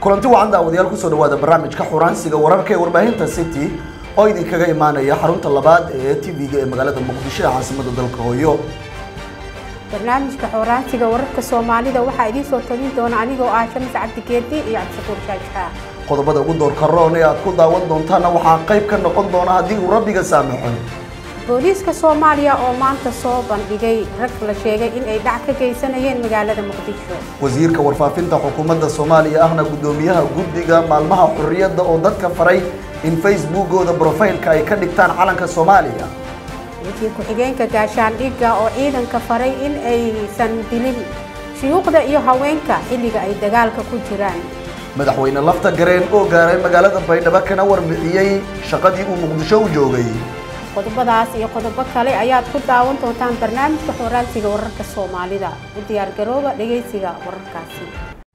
kulanti wacan daawadayaal kusoo dhawaada barnaamijka xuraansiga wararka ee warbaahinta city oo idinkaga imaanaya xarunta labaad ee tv-ga ee magaalada muqdisho ee caasimada dalka hooyo barnaamijka xoraansiga wararka soomaalida waxaa idiin soo tabin doona anigoo ah shamis cabdigeedi iyo cabdishakuur shaajxaa qodobada ugu doorka roon ee aad ku daawan doontaana waxaa qayb ka noqon doona haddii uu rabbiga saamaxo booliiska soomaaliya oo maanta soo bandhigay rag la sheegay in ay dhac ka geysanayeen magaalada muqdisho wasiirka warfaafinta xukuumadda soomaaliya ahna guddoomiyaha guddiga maalmaha xurriyadda oo dadka faray in facebookooda brofaylka ay ka dhigtaan calanka soomaaliya wasiir ku-xigeenka gaashaandhigga oo ciidanka faray in aysan dilin shuyuuqda iyo haweenka xilliga ay dagaalka ku jiraan madaxweyne lafta gareen oo gaaray magaalada baydhabo kana warbixiyey shaqadii uu muqdisho u joogay qodobadaas iyo qodobo kale ayaad ku daawan doontaan barnaamijka xoraansiga wararka soomaalida u diyaargarooba dhegaysiga wararkaasi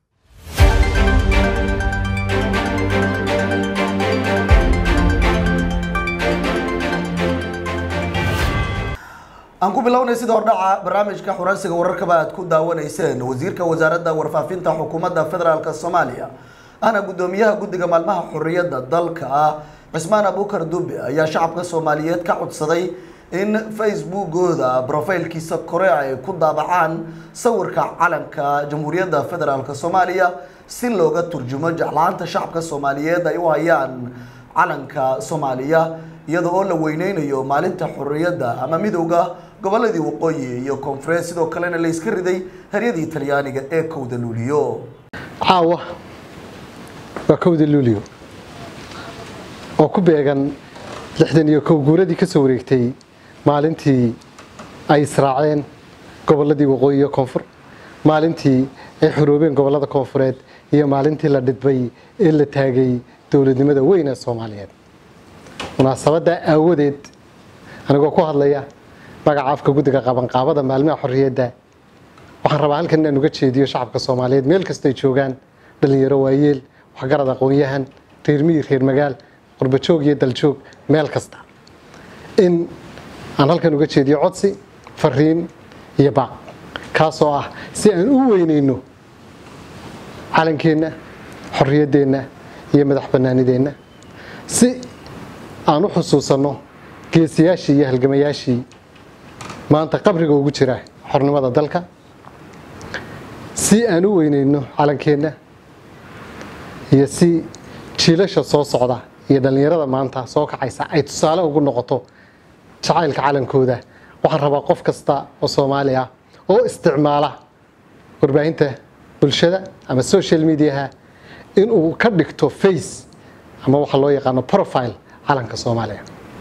aan ku bilownay sida hordhaca barnaamijka xuraansiga wararkaba aad ku daawanayseen wasiirka wasaaradda warfaafinta xukuumadda federaalk soomaaliya ahna guddoomiyaha guddiga maalmaha xurriyadda dalka ah cismaan abuukar dube ayaa shacabka soomaaliyeed ka codsaday in facebookooda brofaylkiisa kore ay ku daabacaan sawirka calanka jamhuuriyadda federaalk soomaaliya si looga turjumo jeclaanta shacabka soomaaliyeed ay u hayaan calanka soomaaliya iyada oo la weyneynayo maalinta xurriyadda ama midowda goboladii waqooyi iyo koonfureed sidoo kalena la iska riday haryadii talyaaniga ee kowda luuliyo caawa waa kowda luuliyo oo ku beegan lixdan iyo kow guuradii ka soo wareegtay maalintii ay israaceen gobolladii waqooyi iyo koonfur maalintii ay xoroobeen gobollada koonfureed iyo maalintii la dhidbay ee la taagay dowladnimada weyn ee soomaaliyeed munaasabadda aawadeed anigoo ku hadlaya magaca afka guddiga qabanqaabada maalmaha xorriyadda waxaan rabaa halkan inaan uga jeediyo shacabka soomaaliyeed meel kastay joogaan dhalinyaro waayeel waxgarad aqoon-yahan reer miyi reer magaal qurbajoog iyo daljoog meel kasta in aan halkan uga jeediyo codsi fariin iyo baaq kaasoo ah si aan u weyneyno calankeenna xorriyaddeenna iyo madax bannaanideenna si aan u xusuusanno geesiyaashii iyo halgamayaashii maanta qabriga ugu jira xornimada dalka si aan u weyneyno calankeenna iyo si jiilasha soo socda iyo dhallinyarada maanta soo kacaysa ay tusaale ugu noqoto jacaylka calankooda waxaan rabaa qof kasta oo soomaali ah oo isticmaala warbaahinta bulshada ama social mediaha inuu ka dhigto face ama waxa loo yaqaano profile calanka soomaaliya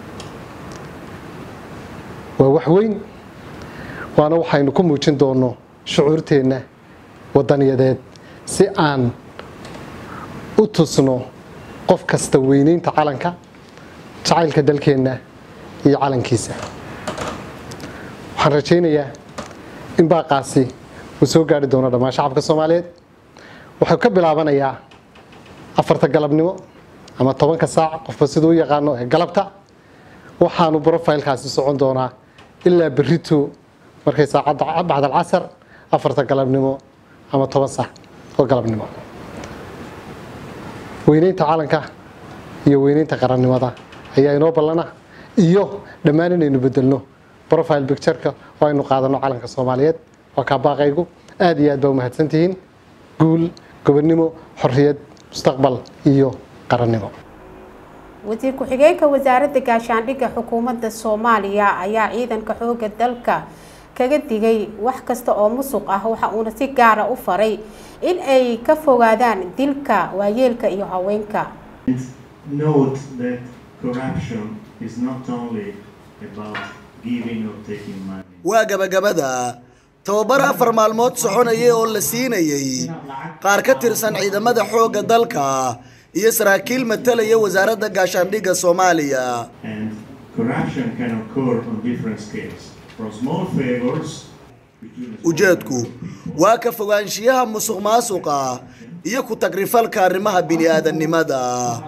waa wax weyn waana waxaynu ku muujin doonno shucuurteenna wadaniyadeed si aan u tusno qof kasta weyneynta calanka jacaylka dalkeenna iyo calankiisa waxaan rajaynayaa in baaqaasi uu soo gaari doono dhammaan shacabka soomaaliyeed wuxuu ka bilaabanayaa afarta galabnimo ama tobanka saac qofba siduu u yaqaano ee galabta waxaanu brofaylkaasi socon doonaa ilaa berito markay saacadda bacdal casar afarta galabnimo ama toban saac oo galabnimo weyneynta calanka iyo weyneynta qarannimada ayaa inoo ballana iyo dhammaan inaynu bedelno profile bictureka oo aynu qaadano calanka soomaaliyeed waa kaa baaqaygu aad iyo aad baa umahadsantihiin guul gobonnimo xorriyad mustaqbal iyo qarannimo wasiir ku-xigeenka wasaaradda gaashaandhigga xukuumadda soomaaliya ayaa ciidanka xooga dalka kaga digay wax kasta oo musuq ah waxa uuna si gaara u faray in ay ka fogaadaan dilka waayeelka iyo haweenka Note that corruption is not only about giving or taking money. waa gabagabada tababar afar maalmood soconayay oo la siinayay qaar ka tirsan ciidamada xoogga dalka iyo saraakiil matalaya wasaaradda gaashaandhigga soomaaliya And corruption can occur on different scales, from small favors between a small ujeedku waa ka fogaanshiyaha musuq maasuqa iyo ku tagrifalka arrimaha bini'aadannimada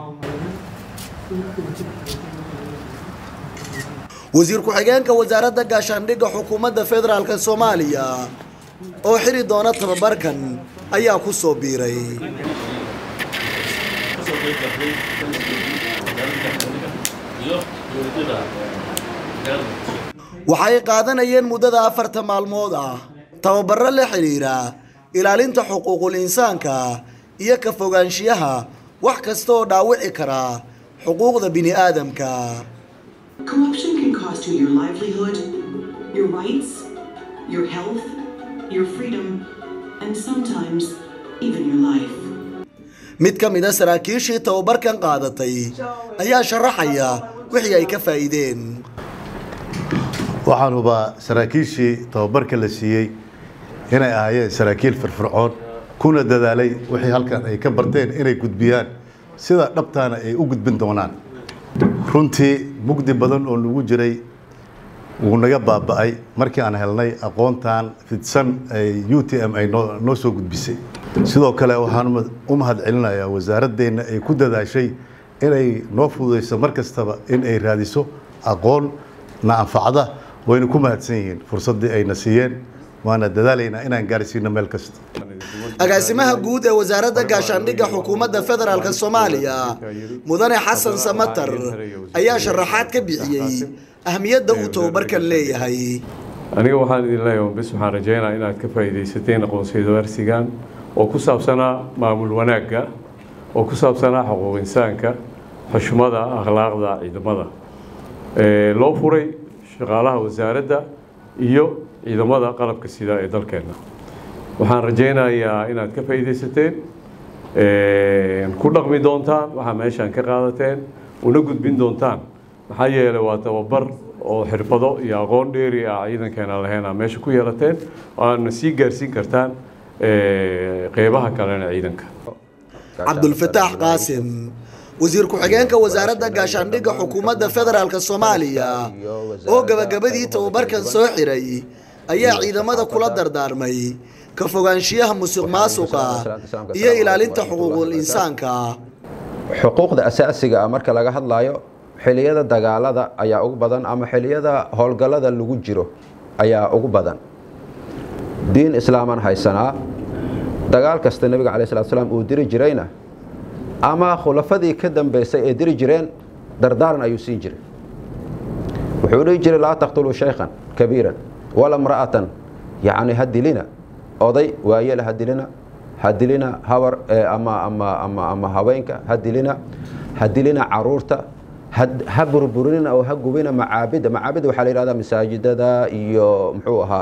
wasiir ku-xigeenka wasaaradda gaashaandhigga xukuumadda federaalk soomaaliya oo xiri doona tababarkan ayaa ku soo biiray waxay qaadanayeen muddada afarta maalmood ah tababaro la xidhiira ilaalinta xuquuqul insaanka iyo ka fogaanshiyaha wax kasta oo dhaawici kara xuquuqda bini aadamka Corruption can cost you your livelihood, your rights, your health, your freedom, and sometimes even your life. mid ka mid a saraakiishii tababarkan qaadatay ayaa sharaxaya wixii ay ka faa'iideen waxaan hubaa saraakiishii tababarka la siiyey inay ahaayeen saraakiil firfircoon kuna dadaalay wixii halkan ay ka barteen inay gudbiyaan sida dhabtaana ay u gudbin doonaan runtii mugdi badan oo nagu jiray wuu naga baaba'ay markii aan helnay aqoontan fidsan ay u t m ay noo noo soo gudbisay sidoo kale waxaan u mahad celinayaa wasaaraddeenna ay ku dadaashay inay noo fududayso mar kastaba in ay raadiso aqoon na anfacda wayna ku mahadsan yihiin fursaddii ayna siiyeen waana dadaalaynaa inaan gaarsiino meel kasta agaasimaha guud ee wasaaradda gaashaandhigga xukuumadda federaalk soomaaliya mudane xasan samatar ayaa sharaxaad ka bixiyey ahmiyadda uu tababarkan leeyahay aniga waxaan idin leeyahay bis waxaan rajaynayaa inaad ka faa'iidaysateen aqoonsidawarsigan oo ku saabsanaa maamul wanaagga oo ku saabsanaa xuquuq insaanka xushmada akhlaaqda ciidamada loo furay shaqaalaha wasaaradda iyo ciidamada qalabka sida ee dalkeenna waxaan rajaynayaa inaad ka faa'iidaysateen ku dhaqmi doontaan waxaa meeshaan ka qaadateen una gudbin doontaan maxaa yeelay waa tababar oo xirfado iyo aqoon dheeri ah ciidankeena lahayn meesha ku yeelateen waana sii gaarsiin kartaan qeybaha kalena ciidanka cabdulfataax qaasim wasiir ku-xigeenka wasaaradda gaashaandhigga xukuumadda federaalk soomaaliya oo gabagabadii tababarkan soo xiray ayaa ciidamada kula dardaarmay ka fogaanshiyaha musuq maasuqa iyo ilaalinta xuquuqul insaanka xuquuqda asaasiga ah marka laga hadlayo xiliyada dagaalada ayaa ugu badan ama xiliyada howlgallada lagu jiro ayaa ugu badan diin islaaman haysanaa dagaal kasta nebiga calayi salatu salaam uu diri jirayna ama khulafadii ka dambaysay ee diri jireen dardaaran ayuu siin jiray wuxuu dhihi jiray laa taqtuluu shaykhan kabiiran wala mra'atan yacni ha dilina oday waayela ha dilina ha dilina habar ama ama ama ama haweenka ha dilina ha dilina caruurta ha burburinina oo ha gubina macaabida macaabida waxaa la yidhahdaa masaajidada iyo muxuu ahaa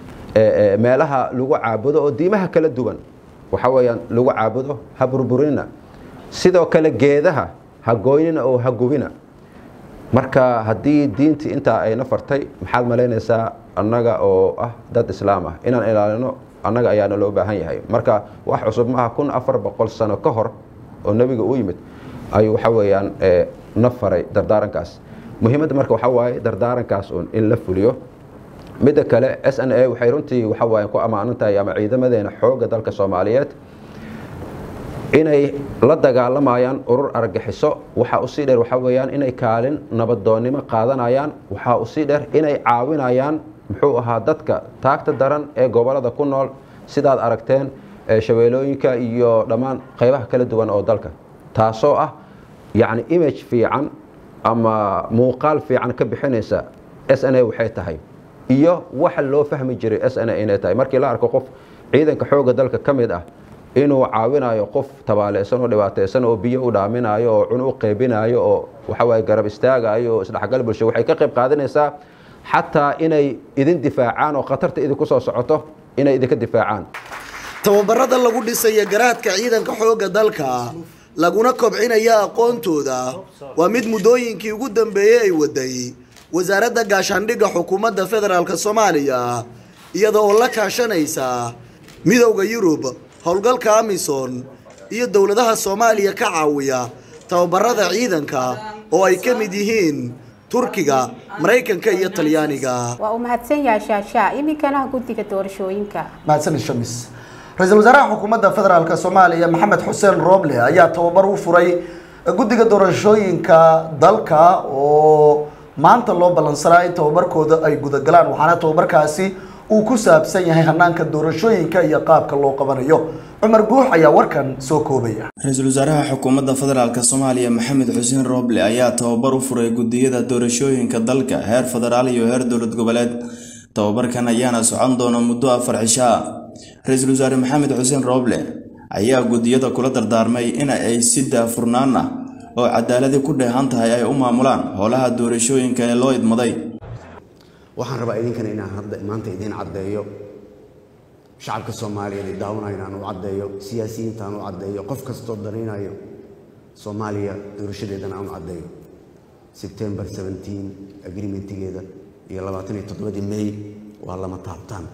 meelaha lagu caabudo oo diimaha kala duwan waxa weeyaan lagu caabudo ha burburinina sidoo kale geedaha ha gooynina oo ha gubina marka haddii diintii intaa ayna fartay maxaad malaynaysaa annaga oo ah dad islaam ah inaan ilaalino annaga ayaana loo baahan yahay marka wax cusub maaha kun afar boqol sano ka hor oo nebiga u yimid ayuu waxa weeyaan na faray dardaarankaas muhiimadda marka waxaa waaye dardaarankaas un in la fuliyo midda kale s n a waxay runtii waxa waaye ku ammaanan tahay ama ciidamadeena xoogga dalka soomaaliyeed inay la dagaalamayaan urur argaxiso waxaa usii dheer waxaa weeyaan inay kaalin nabadoonnimo qaadanayaan waxaa usii dheer inay caawinayaan muxuu ahaa dadka taagta daran ee gobolada ku nool sidaad aragteen shabeelooyinka iyo dhammaan qaybaha kala duwan oo dalka taasoo ah yacni image fiican ama muuqaal fiican ka bixinaysa s n a waxay tahay iyo waxa loo fahmi jiray s n a inay tahay markii la arko qof ciidanka xoogga dalka ka mid ah inuu caawinayo qof tabaaleysan oo dhibaataysan oo biyo u dhaaminayo oo cun u qeybinayo oo waxawaaye garab istaagayo oo isdhexgal bulsho waxay ka qayb qaadanaysaa xataa inay idin difaacaan oo khatarta idinku soo socoto inay idinka difaacaan tababarada lagu dhisaya garaadka ciidanka xoogga dalka laguna kobcinaya aqoontooda waa mid muddooyinkii ugu dambeeyey ay waday wasaaradda gaashaandhigga xukuumadda federaalk soomaaliya iyada oo la kaashanaysa midowda yurub howlgalka amison iyo dowladaha soomaaliya ka caawiya tababarada ciidanka oo ay ka mid yihiin turkiga maraykanka iyo talyaaniga waa uu mahadsan yahay shaashaa iminkana guddiga doorashooyinka mahadsan shamis ra-iisul wasaaraha xukuumadda federaalk soomaaliya maxamed xuseen rooble ayaa tababar u furay guddiga doorashooyinka dalka oo maanta loo ballansanaa in tababarkooda ay gudagalaan waxaana tababarkaasi uu ku saabsan yahay hanaanka doorashooyinka iyo qaabka loo qabanayo cumar guux ayaa warkan soo koobaya ra-iisul wasaaraha xukuumadda federaalk soomaaliya maxamed xuseen rooble ayaa tababar u furay gudiyada doorashooyinka dalka heer federaal iyo heer dowlad goboleed tababarkan ayaana socon doona muddo afar cisho ah ra-iisul wasaare maxamed xuseen rooble ayaa gudiyada kula dardaarmay in ay si daafurnaan ah oo cadaaladi ku dheehan tahay ay u maamulaan howlaha doorashooyinka ee loo idmaday waxaan rabaa idinkana inaan hadda maanta idiin caddeeyo shacabka soomaaliyeed ee daawanaya inaan u caddeeyo siyaasiyiinta aan u caddeeyo qof kastoo danaynayo soomaaliya doorashadeedana aan u caddeeyo sebtembar 17 agreementigeeda iyo labaatan iyo toddobadii may waa lama taabtaan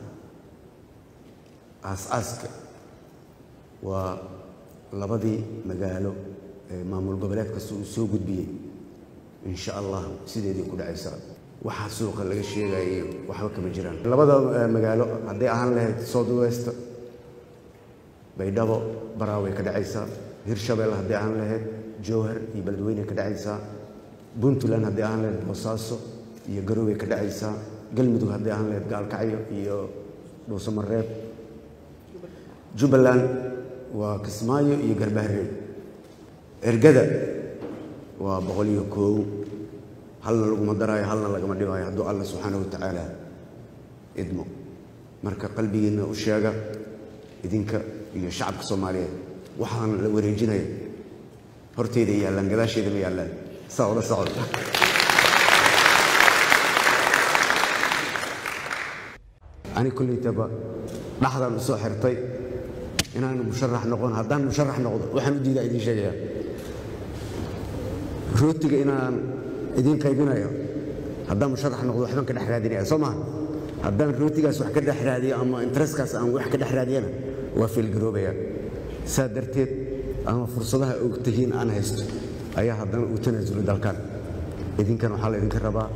aas-aaska waa labadii magaalo ee maamul goboleed kasta uu soo gudbiyey insha allah sideedii ku dhacaysa waxaa suuqa laga sheegayo waxba kama jiraan labada magaalo hadday ahaan lahayd south west baydhabo baraaway ka dhacaysaa hirshabelle hadday ahaan lahayd jowhar iyo beledweyne ka dhacaysaa puntland hadday ahaan lahayd boosaaso iyo garowe ka dhacaysaa galmudug hadday ahaan lahayd gaalkacyo iyo dhuusamareeb jubbaland waa kismaayo iyo garbaharey ergada waa boqol iyo koow halna laguma daraayo halna lagama dhibaayo hadduu alla subxaana watacaala idmo marka qalbigiinna u sheega idinka iyo shacabka soomaaliyeed waxaan la wareejinaya horteyda yaallaan gadaasheeda ma yaallaan saa ula socda ani kullaytaba dhaxdaan u soo xirtay inaan musharax noqon haddaan musharax noqdo waxaan u diidaa idiin sheegaya rootiga inaan idiin qaybinayo haddaan musharax noqdo waxbaan ka dhex raadinaya soo maha haddaan rootigaas wax ka dhex raadiyo ama intereskaas aan wax ka dhex raadiyana waa fiilgaroobaya saa darteed ama fursadaha og tihiin aan haysto ayaa haddana uu tanaasulo dalkan idinkan waxaa laydinka rabaa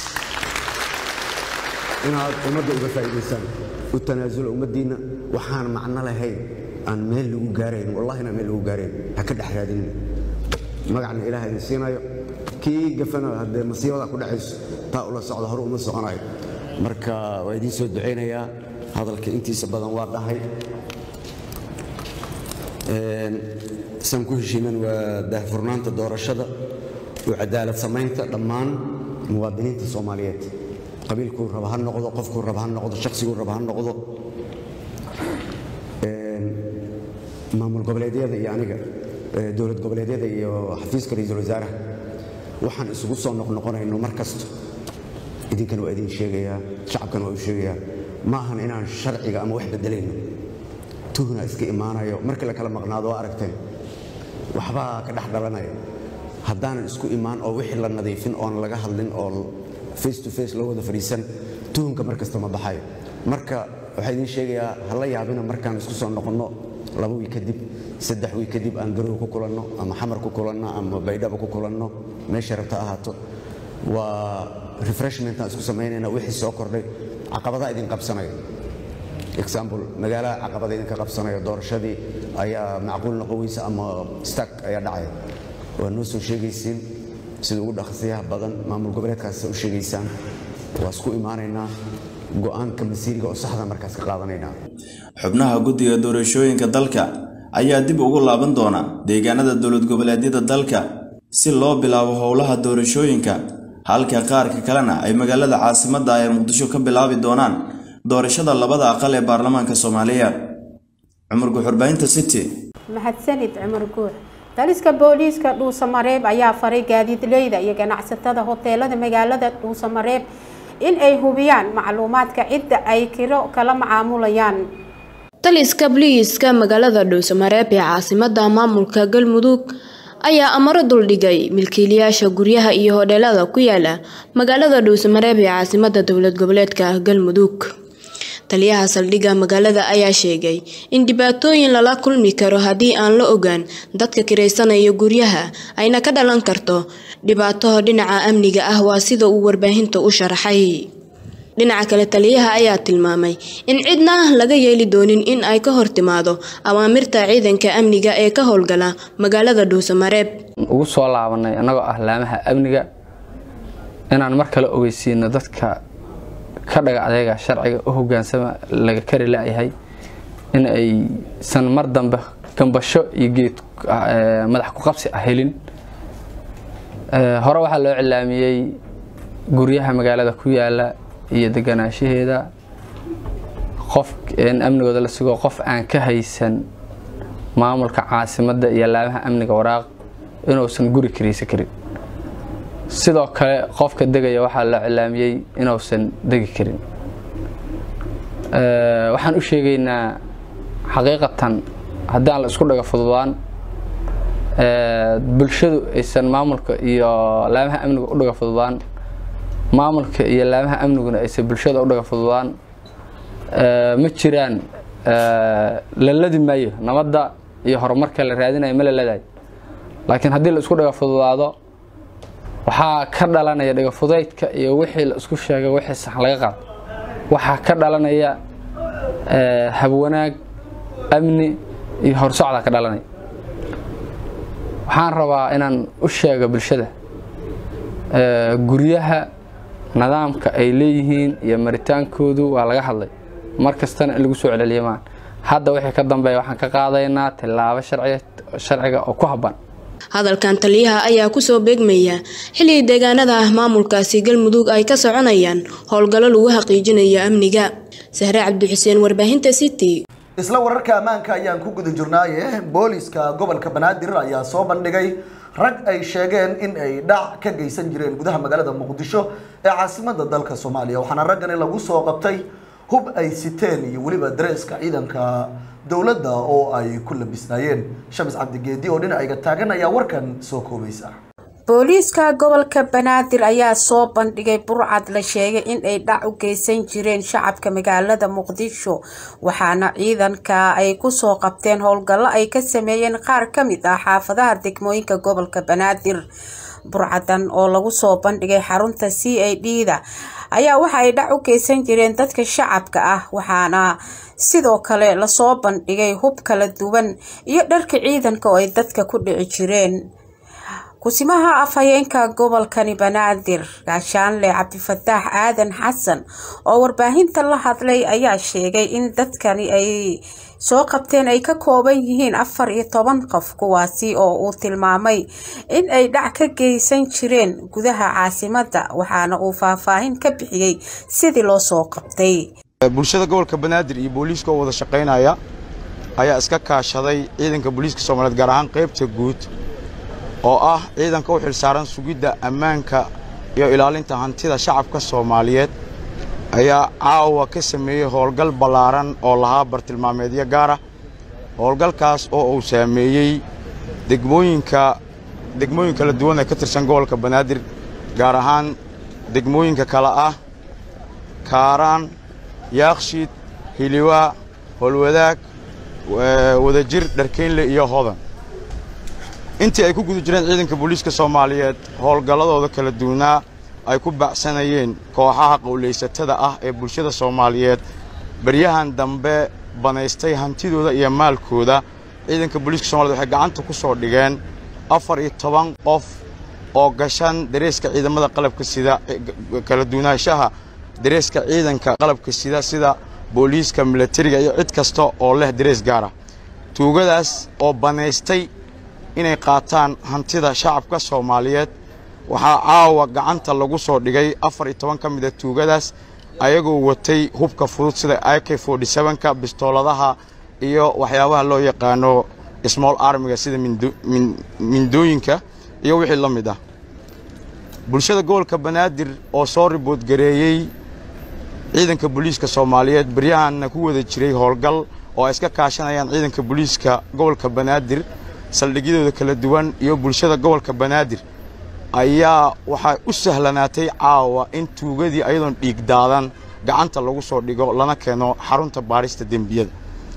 inaad ummadda uga faa'iidaysaan u tanaasulo ummaddiinna waxaan macno lahayn aan meel lagu gaarayn wallahina meel lagu gaarayn ha ka dhex raadinin magacna ilaah idin siinayo kii gafana haddee masiibada ku dhacayso taa ula socda hore uma soconayo marka waa idiin soo ducaynayaa hadalka intiisa badan waa dhahay san ku heshiiman waa daahfurnaanta doorashada oo cadaalad samaynta dhammaan muwaadiniinta soomaaliyeed qabiilkuu raba ha noqdo qofkuu raba ha noqdo shakhsiguu raba ha noqdo maamul goboleedyada iyo aniga dowlad goboleedyada iyo xafiiska ra-iisul wasaaraha waxaan isugu soo noqnoqonayno mar kasta idinkana waa idin sheegayaa shacabkana waa u sheegayaa ma ahan inaan sharciga ama wax bedelayno tuhna iska imaanayo markii la kala maqnaado waa aragteen waxbaa ka dhex dhalanaya haddaanan isku imaan oo wixii la nadiifin oon laga hadlin oo face to face loo wada fadhiisan tuhunka mar kasta ma baxayo marka waxaa idiin sheegayaa hala yaabina markaan isku soo noqonno laba wiil kadib saddex wiil kadib aan garow ku kulanno ama xamar ku kulanno ama baydhabo ku kulanno meesha rabta ahaato waa refreshmentaan isku samaynayna wixii soo kordhay caqabadaa idin qabsanaya example magaalaha caqabada idinka qabsanaya doorashadii ayaa macquul noqon weysa ama stak ayaa dhacaya waa noo soo sheegaysiin sida ugu dhaqsiyaha badan maamul goboleedkaas u sheegaysaan waa isku imaanaynaa go'aanka masiiriga oo saxda markaas ka qaadanaynaa xubnaha guddiga doorashooyinka dalka ayaa dib ugu laaban doona deegaanada dowlad goboleedyada dalka si loo bilaabo howlaha doorashooyinka halka qaarka kalena ay magaalada caasimadda ee muqdisho ka bilaabi doonaan doorashada labada aqal ee baarlamaanka soomaaliya cumar guxurbaynta city mahadsanid cumar guux taliska booliiska dhuusamareeb ayaa faray gaadiidleyda iyo ganacsatada hoteelada magaalada dhuusamareeb in ay hubiyaan macluumaadka cidda ay kiro kala macaamulayaan taliska booliiska magaalada dhuusamareeb ee caasimada maamulka galmudug ayaa amaro duldhigay milkiilayaasha guryaha iyo hodheelada ku yaala magaalada dhuusamareeb ee caasimada dowlad goboleedka galmudug taliyaha saldhigga magaalada ayaa sheegay in dhibaatooyin lala kulmi karo haddii aan la ogaan dadka kiraysanaya guryaha ayna ka dhalan karto dhibaato dhinaca amniga ah waa sida uu warbaahinta u sharaxay dhinaca kale taliyaha ayaa tilmaamay in cidna laga yeeli doonin in ay ka hor timaado awaamirta ciidanka amniga ee ka howlgala magaalada dhuusamareeb ugu soo laabanay annagoo ah laamaha amniga inaan mar kale ogeysiino dadka ka dhaga adeega sharciga u hogaansama laga kari la-yahay in aysan mar dambe gambasho iyo geed madax ku qabsi ah helin hore waxaa loo cilaamiyey guryaha magaalada ku yaala iyo deganaanshaheeda qof amnigooda la sugo qof aan ka haysan maamulka caasimadda iyo laamaha amniga waraaq inuusan guri kariisa karin sidoo kale qofka degaya waxaa loo cilaamiyey inuusan degi karin waxaan u sheegaynaa xaqiiqatan haddii aan la isku dhaga fududaan bulshadu aysan maamulka iyo laamaha amniga u dhaga fududaan maamulka iyo laamaha amniguna aysan bulshada u dhaga fududaan ma jiraan la ladi maayo nabadda iyo horumarka la raadinayo ma la ladayo laakiin haddii la isku dhaga fududaado waxaa ka dhalanaya dhagafudaydka iyo wixii la isku sheegay wixii sax laga qaado waxaa ka dhalanaya habwanaag amni iyo horsocda ka dhalanaya waxaan rabaa inaan u sheego bulshada guryaha nidaamka ay leeyihiin iyo maritaankoodu waa laga hadlay mar kastana in lagu soo celceliyo maan hadda wixii ka dambeeya waxaan ka qaadaynaa tillaabo sharciga oo ku habban hadalkan taliyaha ayaa kusoo beegmaya xilli deegaanada ah maamulkaasi galmudug ay ka soconayaan howlgallo lagu xaqiijinayo amniga sahre cabdixuseen warbaahinta city isla wararka ammaanka ayaan ku guda jirnaaye booliska gobolka banaadir ayaa soo bandhigay rag ay sheegeen in ay dhac ka geysan jireen gudaha magaalada muqdisho ee caasimada dalka soomaaliya waxaana raggani lagu soo qabtay hub ay siteen iyo weliba dareeska ciidanka dowladda oo ay ku labisnaayeen shamis cabdigeedi oo dhinacayga taagan ayaa warkan soo koobaysa booliiska gobolka banaadir ayaa soo bandhigay burcad la sheegay in ay dhac u geysan jireen shacabka magaalada muqdisho waxaana ciidanka ay kusoo qabteen howlgallo ay ka sameeyeen qaar ka mid ah xaafadaha degmooyinka gobolka banaadir burcadan oo lagu soo bandhigay xarunta c a d da ayaa waxa ay dhac u geysan jireen dadka shacabka ah waxaana sidoo kale lasoo bandhigay hub kala duwan iyo dharka ciidanka oo ay dadka ku dhici jireen kusimaha afhayeenka gobolkani banaadir gaashaanle cabdifataax aadan xasan oo warbaahinta la hadlay ayaa sheegay in dadkani ay soo qabteen ay ka kooban yihiin afar iyo toban qof kuwaasi oo uu tilmaamay in ay dhac ka geysan jireen gudaha caasimadda waxaana uu faahfaahin ka bixiyey sidii loo soo qabtay bulshada gobolka banaadir iyo booliiska oo wada shaqaynaya ayaa iska kaashaday ciidanka booliiska soomaaliyeed gaar ahaan qaybta guud oo ah ciidanka u xilsaaran sugidda ammaanka iyo ilaalinta hantida shacabka soomaaliyeed ayaa caawa ka sameeyey howlgal ballaaran oo lahaa bartilmaameedyo gaara howlgalkaas oo uu saameeyey degmooyinka degmooyin kala duwan ee ka tirsan gobolka banaadir gaar ahaan degmooyinka kale ah kaaraan yaakshiid hiliwaa howlwadaag wadajir dharkeynle iyo hodan intii ay ku guda jireen ciidanka booliiska soomaaliyeed howlgalladooda kala duwanaa ay ku baacsanayeen kooxaha qowlaysatada ah ee bulshada soomaaliyeed baryahan dambe banaystay hantidooda iyo maalkooda ciidanka booliiska somaliyed waxay gacanta ku soo dhigeen afar iyo toban qof oo gashan dareeska ciidamada qalabka sida kala duwanaanshaha dareeska ciidanka qalabka sida sida booliiska milatariga iyo cid kasta oo leh darees gaara tuugadaas oo banaystay inay qaataan hantida shacabka soomaaliyeed waxaa caawa gacanta lagu soo dhigay afar iyo toban ka mida tuugadaas ayagoo watay hubka fudud sida ik ka bistooladaha iyo waxyaabaha loo yaqaano small armiga sida mindooyinka iyo wixii la mid ah bulshada gobolka banaadir oo soo riboodgareeyey ciidanka booliiska soomaaliyeed baryahanna ku wada jiray howlgal oo ay iska kaashanayaan ciidanka booliiska gobolka banaadir saldhigyadooda kala duwan iyo bulshada gobolka banaadir ayaa waxay u sahlanaatay caawa in tuugadii ayadoon dhiig daadan gacanta lagu soo dhigo lana keeno xarunta baarista dembiyada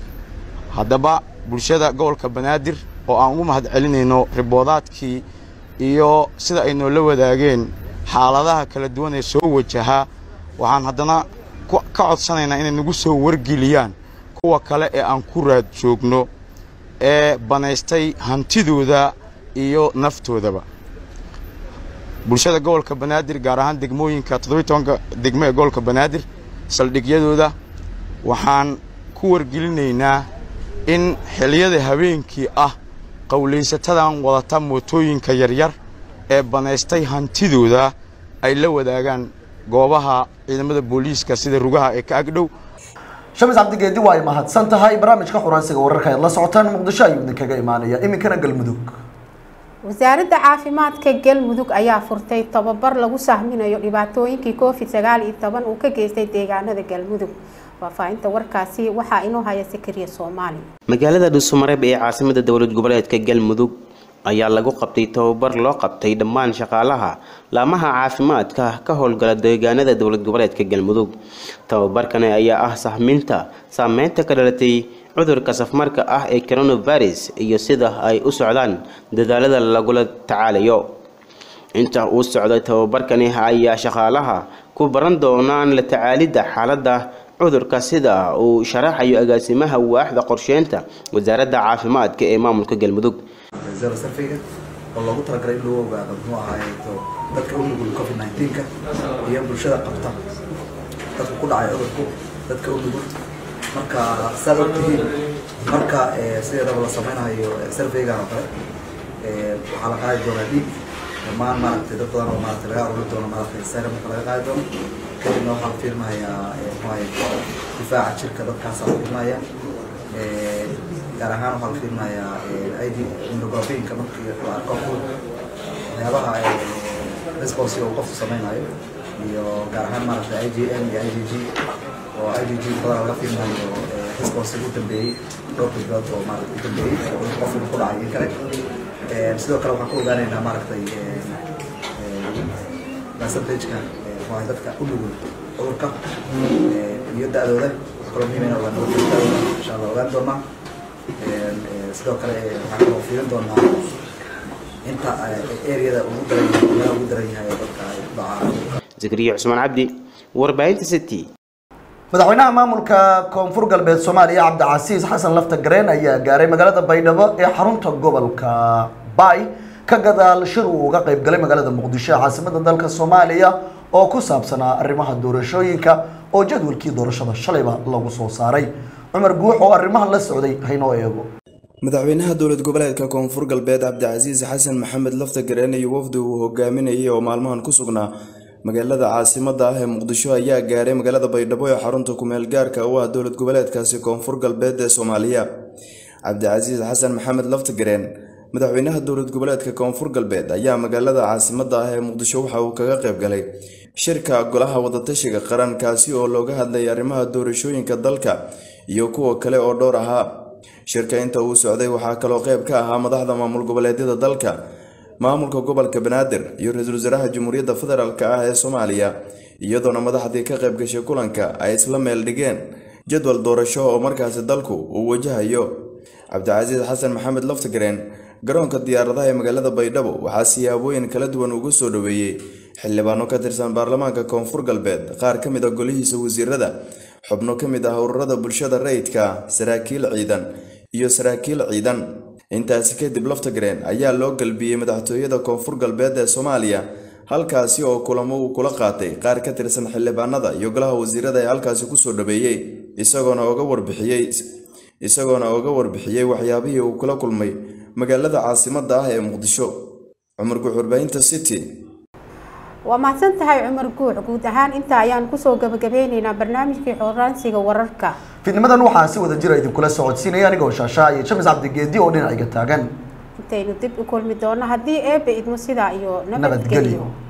haddaba bulshada gobolka banaadir oo aan ugu mahad celinayno riboodaadkii iyo sida ay noola wadaageen xaaladaha kala duwan ee soo wajahaa waxaan haddana ka codsanaynaa inay nagu soo wargeliyaan kuwa kale ee aan ku raad joogno ee banaystay hantidooda iyo naftoodaba bulshada gobolka banaadir gaar ahaan degmooyinka toddobiy tobanka degmo ee gobolka banaadir saldhigyadooda waxaan ku wargelinaynaa in xilliyada habeenkii ah qowlaysatadan wadata mootooyinka yaryar ee banaystay hantidooda ay la wadaagaan goobaha ciidamada booliiska sida rugaha ee ka agdhow shamis cabdigeedi waa ay mahadsan tahay barnaamijka xuransiga wararka ayaad la socotaan muqdisho ayuu idinkaga imaanaya iminkana galmudug wasaaradda caafimaadka galmudug ayaa furtay tababar lagu sahminayo dhibaatooyinkii covid sagaal iyo toban uu ka geystay deegaanada galmudug faahfaahinta warkaasi waxaa inoo haya sakariya soomaali magaalada dhuusamareeb ee caasimada dowlad goboleedka galmudug ayaa lagu qabtay tababar loo qabtay dhammaan shaqaalaha laamaha caafimaadka ka howlgala deegaanada dowlad goboleedka galmudug tababarkani ayaa ah sahminta saameynta ka dhalatay cudurka safmarka ah ee coronavirus iyo sida ay u socdaan dadaalada lagula tacaalayo inta uu socday tababarkani ayaa shaqaalaha ku baran doonaan la tacaalidda xaaladda cudurka sida uu sharaxayo agaasimaha waaxda qorsheynta wasaaradda caafimaadka ee maamulka galmudug zero surveyga oo loogu talagalay in lagu ogaado muxuu ahaayeeto dadka u nugul covid 19ka iyo bulshada qabta dadka ku dhacay cudurku dadka u nugul marka saad ogtihiin marka sideedaba la sameynayo surveygan oo kale waxaa la qaadi doonaa dhiig dhammaan maaragtay dad badan oo maaragtay laga ururi doono maaragtay serumka laga qaadi doono kadibna waxaa la fiirinayaa muxuu ahaye difaaca jirka dadkaasaa la fiirinaya gaar ahaan waxaa la fiirinayaa id immunoglobulinka markii la arko waxyaabaha response uu qofku sameynayo iyo gaar ahaan maaragtay igm iyo igg oo igg badan laga fiirinayo response ugu dambeeyey dhowr bilood oo maaragtay u dambeeyey qof inuu ku dhacay in kale sidoo kale waxaan ku ogaanaynaa maaragtay percentageka waa dadka u nugul cudurka iyo da-dooda kaloo muhiim in ogaan da-dooda insha allah ogaan doonaa sidoo kale waxaan kaloo fiirin doonaa inta areada ugu daran yahay meelaha ugu daran yahay dadka ay ku dhacaan zakariya cusmaan cabdi warbaahinta city madaxweynaha maamulka koonfur galbeed soomaaliya cabdicasiis xasan lafta gareen ayaa gaaray magaalada baydhabo ee xarunta gobolka bay ka gadaal shir uu uga qayb galay magaalada muqdisho ee caasimada dalka soomaaliya oo ku saabsanaa arrimaha doorashooyinka oo jadwalkii doorashada shalayba lagu soo saaray cumar guux oo arrimahan la socday haynoo eego madaxweynaha dowlad goboleedka koonfur galbeed cabdicasiis xasan maxamed lafta gareen iyo wafdi uu hogaaminayay oo maalmahan ku sugnaa magaalada caasimada ah ee muqdisho ayaa gaaray magaalada baydhabo ee xarunta kumeel gaarka u ah dowlad goboleedkaasi koonfur galbeed ee soomaaliya cabdicasiis xasan maxamed laftagareen madaxweynaha dowlad goboleedka koonfur galbeed ayaa magaalada caasimada ah ee muqdisho waxa uu kaga qayb galay shirka golaha wadatashiga qaran kaasi oo looga hadlayay arrimaha doorashooyinka dalka iyo kuwa kale oo dhowr ahaa shirka inta uu socday waxaa kaloo qayb ka ahaa madaxda maamul goboleedyada dalka maamulka gobolka banaadir iyo ra-iisul wasaaraha jamhuuriyadda federaalk ah ee soomaaliya iyadoona madaxdii ka qayb gashay kulanka ay isla meel dhigeen jadwal doorasho oo markaasi dalku uu wajahayo cabdicasiis xasan maxamed laftagareen garoonka diyaaradaha ee magaalada baydhabo waxaa siyaabooyin kala duwan ugu soo dhoweeyey xildhibaano ka tirsan baarlamaanka koonfur galbeed qaar ka mid a golihiisa wasiirada xubno ka mid ah ururada bulshada rayidka saraakiil ciidan iyo saraakiil ciidan intaasi kadib laftagareen ayaa loo galbiyey madaxtooyada koonfur galbeed ee soomaaliya halkaasi oo kulamo uu kula qaatay qaar ka tirsan xildhibaanada iyo golaha wasiirada ee halkaasi kusoo dhaweeyey isagoona oga warbixiyey isagoona oga warbixiyey waxyaabihii uu kula kulmay magaalada caasimada ah ee muqdisho cumar guux warbaahinta city waa mahadsan tahay cumar guux guud ahaan inta ayaan kusoo gabagabeyneynaa barnaamijkii xoraansiga wararka fidnimadan waxaa si wada jira idinkula socodsiinaya anigoo shaashaa iyo james cabdigeedi oo dhinacayga taagan intaynu dib u kulmi doono haddii eebe idmo sidaa iyo nabadgelyo nabadgelyo